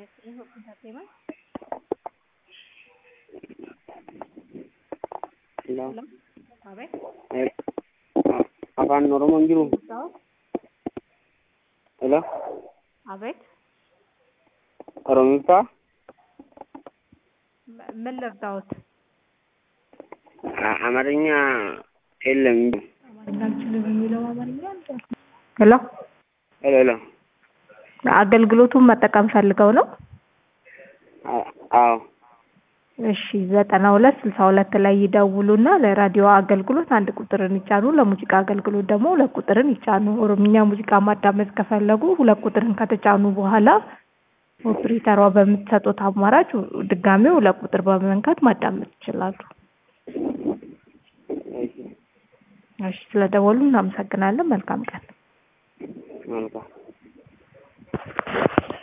ይስጥልኝ ኢንተርቴይመንት Hello. Hello. አቤት Eh, a- afaan oromoon jiru ልርዳዎት? Hello. አቤት oromiffaa ም- ምን ልርዳዎት? A- አማርኛ የለም አማርኛ አልችልም የሚለው አማርኛ አልቻልኩም። ሄሎ ሄሎ ሄሎ አገልግሎቱን መጠቀም ፈልገው ነው? አ- አዎ እሺ ዘጠና ሁለት ስልሳ ሁለት ላይ ይደውሉና ለራዲዮ አገልግሎት አንድ ቁጥርን ይጫኑ። ለሙዚቃ አገልግሎት ደግሞ ሁለት ቁጥርን ይጫኑ። ኦሮምኛ ሙዚቃ ማዳመጥ ከፈለጉ ሁለት ቁጥርን ከተጫኑ በኋላ ኦፕሬተሯ በምትሰጡት አማራጭ ድጋሜ ሁለት ቁጥር በመንካት ማዳመጥ ይችላሉ። እሺ እሺ ስለደወሉ እናመሰግናለን። መልካም ቀን። መልካም